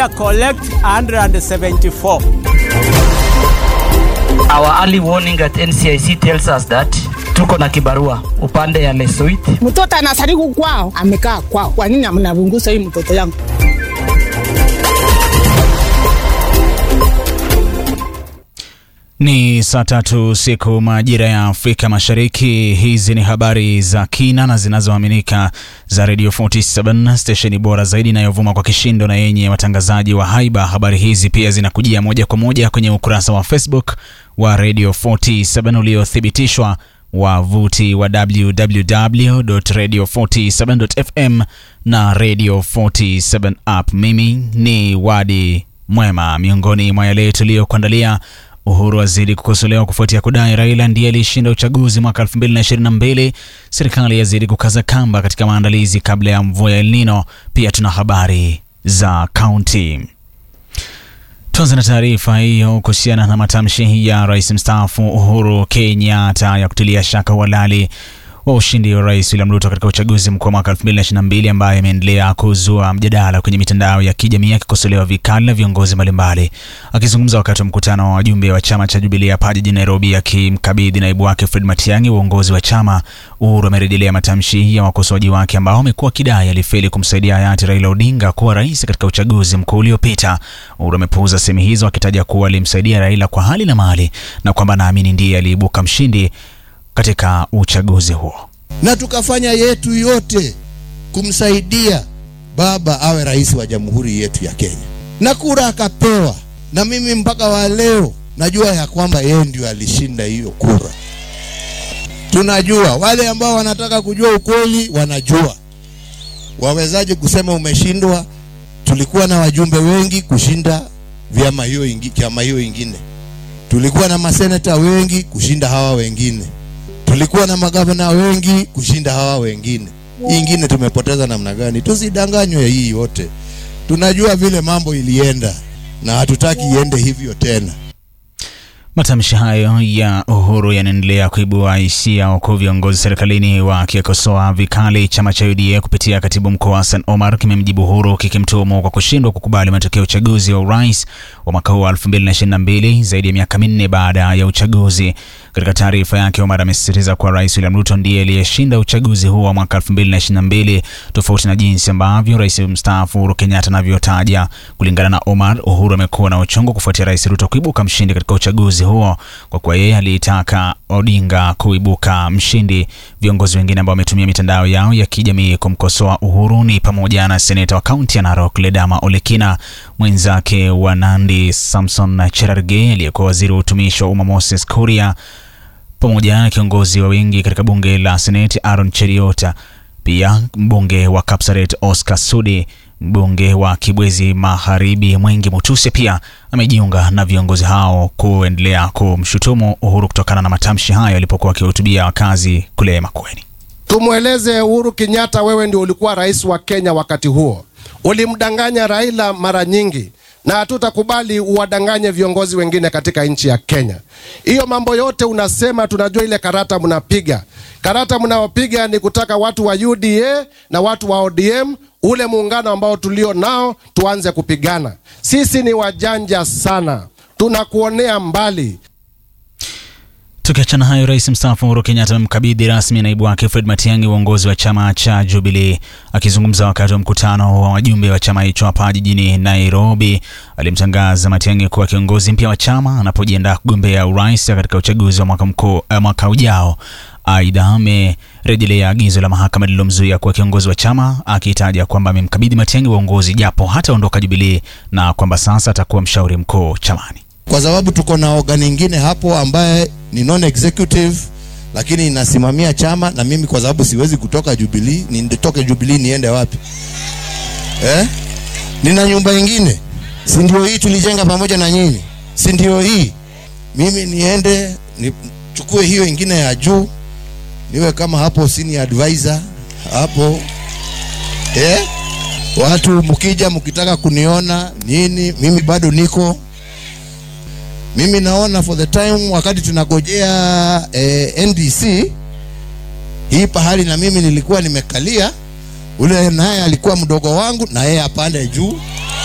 collect 174. Our early warning at NCIC tells us that tuko na kibarua upande ya Lesoit. Mtoto anasariku kwao, amekaa kwao. Kwa nini mnavungusa hii mtoto yangu? Ni saa tatu siku majira ya Afrika Mashariki. Hizi ni habari za kina na zinazoaminika za Radio 47 stesheni bora zaidi inayovuma kwa kishindo na yenye watangazaji wa haiba. Habari hizi pia zinakujia moja kwa moja kwenye ukurasa wa Facebook wa Radio 47 uliothibitishwa wavuti wa www.radio47.fm na Radio 47 app. Mimi ni Wadi Mwema. Miongoni mwa yale tuliyokuandalia Uhuru azidi kukosolewa kufuatia kudai Raila ndiye alishinda uchaguzi mwaka 2022. Serikali yazidi kukaza kamba katika maandalizi kabla ya mvua ya El Nino. Pia tuna habari za kaunti. Tuanze na taarifa hiyo kuhusiana na matamshi ya rais mstaafu Uhuru Kenyatta ya kutilia shaka uhalali wa ushindi wa rais William Ruto katika uchaguzi mkuu wa mwaka 2022 ambaye imeendelea kuzua mjadala kwenye mitandao ya kijamii akikosolewa vikali na viongozi mbalimbali. Akizungumza wakati wa mkutano wa wajumbe wa chama cha Jubilee hapa jijini Nairobi, akimkabidhi naibu wake Fred Matiang'i uongozi wa chama, Uhuru amerejelea matamshi ya wakosoaji wake ambao wamekuwa wakidai alifeli kumsaidia hayati Raila Odinga kuwa rais katika uchaguzi mkuu uliopita. Uhuru amepuuza semi hizo akitaja kuwa alimsaidia Raila kwa hali na mali na kwamba naamini ndiye aliibuka mshindi katika uchaguzi huo. na tukafanya yetu yote kumsaidia baba awe rais wa jamhuri yetu ya Kenya, na kura akapewa, na mimi mpaka wa leo najua ya kwamba yeye ndio alishinda hiyo kura. Tunajua wale ambao wanataka kujua ukweli wanajua. Wawezaje kusema umeshindwa? Tulikuwa na wajumbe wengi kushinda vyama hiyo ingi, chama hiyo ingine. Tulikuwa na maseneta wengi kushinda hawa wengine tulikuwa na magavana wengi kushinda hawa wengine. Hii ingine tumepoteza namna gani? Tusidanganywe hii yote, tunajua vile mambo ilienda na hatutaki iende hivyo tena. Matamshi hayo ya Uhuru yanaendelea kuibua hisia, huku viongozi serikalini wakikosoa vikali chama cha UDA kupitia katibu mkuu Hassan Omar kimemjibu Uhuru kikimtuhumu kwa kushindwa kukubali matokeo ya uchaguzi wa urais wa mwaka huu wa 2022 zaidi ya miaka minne baada ya uchaguzi. Katika taarifa yake, Omar amesisitiza kuwa Rais William Ruto ndiye aliyeshinda uchaguzi huo wa mwaka 2022 tofauti na jinsi ambavyo rais mstaafu Uhuru Kenyatta anavyotaja. Kulingana na Omar, Uhuru amekuwa na uchungu kufuatia Rais Ruto kuibuka mshindi katika uchaguzi huo kwa kuwa yeye aliitaka Odinga kuibuka mshindi. Viongozi wengine ambao wametumia mitandao yao ya kijamii kumkosoa Uhuru ni pamoja na seneta wa kaunti ya Narok Ledama Olekina, mwenzake wa Nandi Samson Cherargei, aliyekuwa waziri wa utumishi wa umma Moses Kuria, pamoja na kiongozi wa wengi katika bunge la seneti Aaron Cheriota, pia mbunge wa Kapsaret Oscar Sudi mbunge wa Kibwezi Magharibi Mwengi Mutuse pia amejiunga na viongozi hao kuendelea kumshutumu Uhuru kutokana na matamshi hayo alipokuwa akihutubia wakazi kule Makueni. Tumweleze Uhuru Kenyatta, wewe ndio ulikuwa rais wa Kenya wakati huo, ulimdanganya Raila mara nyingi, na hatutakubali uwadanganye viongozi wengine katika nchi ya Kenya. Hiyo mambo yote unasema, tunajua ile karata mnapiga. Karata mnaopiga ni kutaka watu wa UDA na watu wa ODM ule muungano ambao tulio nao tuanze kupigana. Sisi ni wajanja sana, tunakuonea mbali. Tukiachana hayo, rais mstaafu Uhuru Kenyatta amemkabidhi rasmi naibu wake Fred Matiang'i uongozi wa chama cha Jubilee. Akizungumza wakati wa mkutano wa wajumbe wa chama hicho hapa jijini Nairobi, alimtangaza Matiang'i kuwa kiongozi mpya wa chama anapojiandaa kugombea urais katika uchaguzi wa mwaka mkuu eh, mwaka ujao. Aidha, amerejelea agizo la mahakama lililomzuia kuwa kiongozi wa chama akitaja kwamba amemkabidhi Matiang'i uongozi japo hataondoka Jubilee na kwamba sasa atakuwa mshauri mkuu chamani. kwa sababu tuko na organ ingine hapo ambaye ni non executive lakini inasimamia chama, na mimi kwa sababu siwezi kutoka Jubilee, nitoke Jubilee niende wapi eh? Nina nyumba ingine, si ndio hii tulijenga pamoja na nyinyi, si ndio hii? Mimi niende nichukue hiyo ingine ya juu, niwe kama hapo senior advisor hapo eh? Watu mkija mkitaka kuniona nini, mimi bado niko mimi naona for the time wakati tunagojea eh, NDC hii pahali na mimi nilikuwa nimekalia, ule naye alikuwa mdogo wangu na yeye apande juu